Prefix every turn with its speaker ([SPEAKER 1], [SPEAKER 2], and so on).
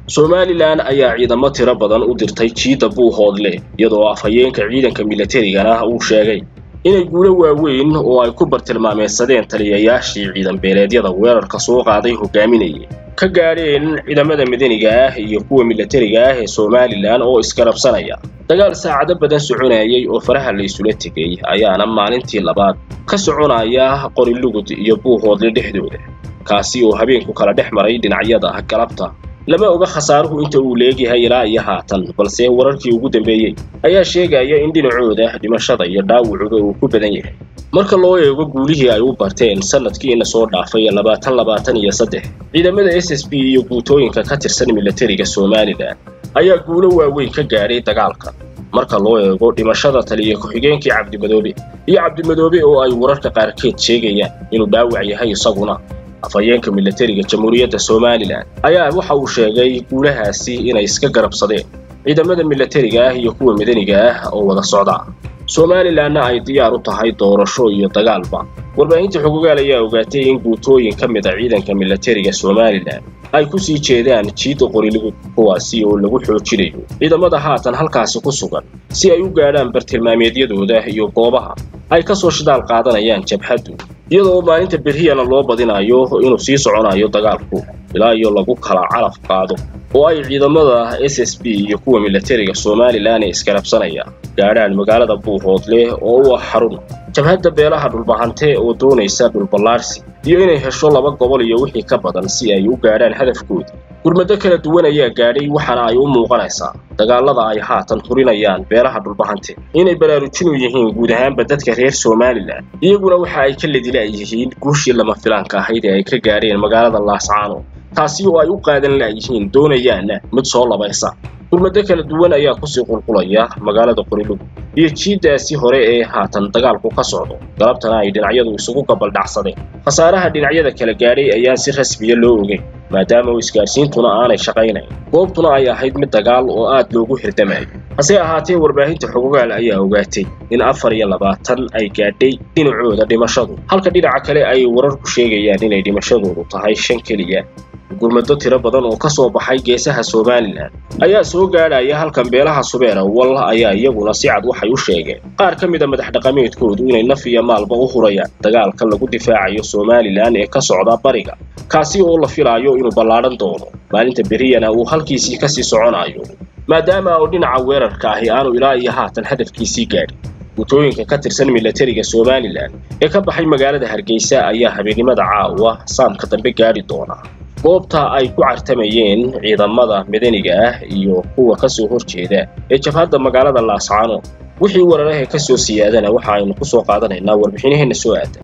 [SPEAKER 1] somalilan ayaa ciidamo tiro badan u dirtay jiidda buuhoodle iyadoo afhayeenka ciidanka milatarigana uu sheegay inay guulo waaweyn oo ay ku bartilmaameysadeen taliyayaashii ciidan beeleedyada weerarka soo qaaday hogaaminayay ka gaadheen ciidamada madaniga ah iyo kuwa milatariga ah ee somalilan oo iskarabsanaya dagaal saacado badan soconayay oo faraha la isula tegay ayaana maalintii labaad ka soconaya qorilugud iyo buuhoodle dhexdooda kaasi oo habeenku kala dhex maray dhinacyada galabta lama oga khasaaruhu inta uu leegyahay ilaa iyo haatan balse wararkii ugu dambeeyey ayaa sheegaya in dhinacooda dhimashada iyo dhaawucuba uu ku badan yahay marka loo eego guulihii ay u barteen sanadkiina soo dhaafay labaatan labaatan iyo saddex ciidamada s s b iyo guutooyinka ka tirsan milatariga somalilan ayaa guulo waaweyn ka gaadhay dagaalkan marka loo eego dhimashada taliya ku-xigeenkii cabdimadoobe iyo cabdimadoobe oo ay wararka qaarkeed sheegayaan inuu dhaawac yahay isaguna afhayeenka milatariga jamhuuriyadda somalilan ayaa waxa uu sheegay guulahaasi inay iska garabsadeen ciidamada milatariga ah iyo kuwa madaniga ah oo wada socda somalilanna ay diyaar u tahay doorasho iyo dagaalba warbaahinta xogogaal ayaa ogaatay in guutooyin ka mid a ciidanka milatariga somalilan ay ku sii jeedaan jiidda qorilugud kuwaasi oo lagu xoojinayo ciidamada haatan halkaasi ku sugan si ay u gaadhaan bartilmaameedyadooda iyo goobaha ay ka soo shidaal qaadanayaan jabhaddu iyadoo maalinta berhiyana loo badinayo inuu sii soconayo dagaalku ilaa iyo lagu kala calaf qaado oo ay ciidamada s s b iyo kuwa milatariga somalilan ee iskarabsanaya gaadhaan magaalada buuhoodle oo u ah xarun jabhadda beelaha dhulbahante oo doonaysa dhulballaarsi iyo inay hesho laba gobol iyo wixii ka badan si ay u gaadhaan hadafkooda gurmado kala duwan ayaa gaadhay waxaana ay u muuqanaysaa dagaalada ay haatan hurinayaan beelaha dhulbahante inay baraarujinu yihiin guud ahaanba dadka reer somalilan iyaguna waxa ay ka ladilaayihiin guushii lama filaanka ahayd ee ay ka gaadheen magaalada laascaano taasi oo ay u qaadan laayihiin doonayaanna mid soo labaysa gurmado kala duwan ayaa kusii qulqulaya magaalada qorilugud iyo jiiddaasi hore ee haatan dagaalku ka socdo galabtana ay dhinacyadu isugu gabaldhacsadeen khasaaraha dhinacyada kala gaadhay ayaan si rasmiya loo ogeyn maadaama oo isgaadhsiintuna aanay shaqaynayn goobtuna ay ahayd mid dagaal oo aad loogu hirdamayo hase ahaatee warbaahinta xogogaal ayaa ogaatay in afar iyo labaatan ay gaadhay dhinacooda dhimashadu halka dhinaca kale ay wararku sheegayaan inay dhimashadoodu tahay shan keliya gurmado tiro badan oo ka soo baxay geesaha somalilan ayaa soo gaadhaya halkan beelaha subeera wal ayaa iyaguna si cad waxay u sheegeen qaar ka mid a madax dhaqameedkoodu inay naf iyo maalba u hurayaan dagaalka lagu difaacayo somalilan ee ka socda bariga kaasi oo la filaayo inuu ballaadhan doono maalinta beriyana uu halkiisii kasii soconayo maadaama oo dhinaca weerarka ahi aanu ilaa iyo haatan hadafkiisii gaadhin guutooyinka ka tirsan milatariga somalilan ee ka baxay magaalada hargeysa ayaa habeennimada caawa saamka dambe gaadhi doona goobta ay ku cartamayeen ciidamada madaniga ah iyo kuwa ka soo horjeeda ee jabhadda magaalada laascaano wixii wararahee ka soo siyaadana waxa aynu ku soo qaadanaynaa warbixinaheenna soo aada